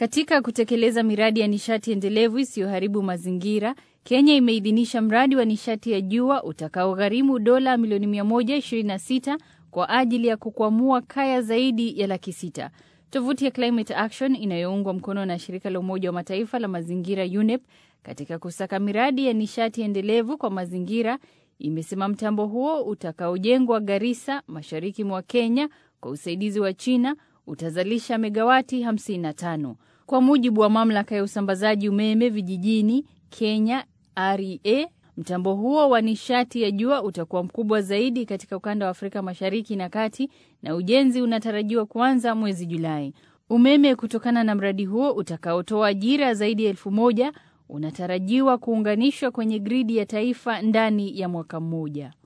Katika kutekeleza miradi ya nishati endelevu isiyoharibu mazingira, Kenya imeidhinisha mradi wa nishati ya jua utakaogharimu dola milioni 126 kwa ajili ya kukwamua kaya zaidi ya laki sita. Tovuti ya Climate Action inayoungwa mkono na shirika la Umoja wa Mataifa la mazingira UNEP katika kusaka miradi ya nishati endelevu kwa mazingira imesema mtambo huo utakaojengwa Garissa, mashariki mwa Kenya, kwa usaidizi wa China utazalisha megawati 55. Kwa mujibu wa mamlaka ya usambazaji umeme vijijini Kenya REA, mtambo huo wa nishati ya jua utakuwa mkubwa zaidi katika ukanda wa Afrika Mashariki na Kati na ujenzi unatarajiwa kuanza mwezi Julai. Umeme kutokana na mradi huo utakaotoa ajira zaidi ya elfu moja unatarajiwa kuunganishwa kwenye gridi ya taifa ndani ya mwaka mmoja.